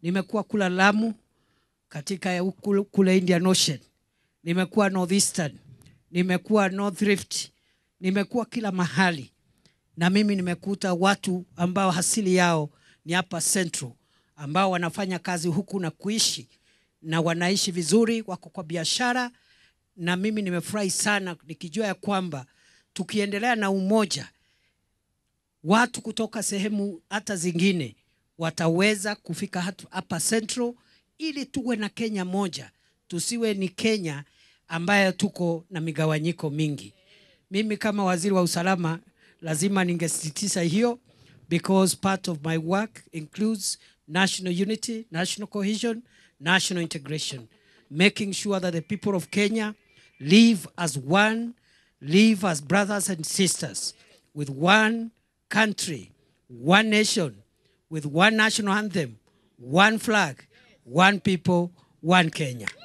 Nimekuwa kula Lamu katika kule, kule Indian Ocean, nimekuwa Northeastern, nimekuwa North Rift, nimekuwa kila mahali, na mimi nimekuta watu ambao asili yao ni hapa Central, ambao wanafanya kazi huku na kuishi na wanaishi vizuri, wako kwa biashara, na mimi nimefurahi sana nikijua ya kwamba tukiendelea na umoja, watu kutoka sehemu hata zingine wataweza kufika hatu- hapa Central ili tuwe na Kenya moja, tusiwe ni Kenya ambayo tuko na migawanyiko mingi. Mimi kama waziri wa usalama lazima ningesisitiza hiyo because part of my work includes national unity, national cohesion, national integration, making sure that the people of Kenya live as one, live as brothers and sisters with one country, one nation, with one national anthem, one flag, one people, one Kenya.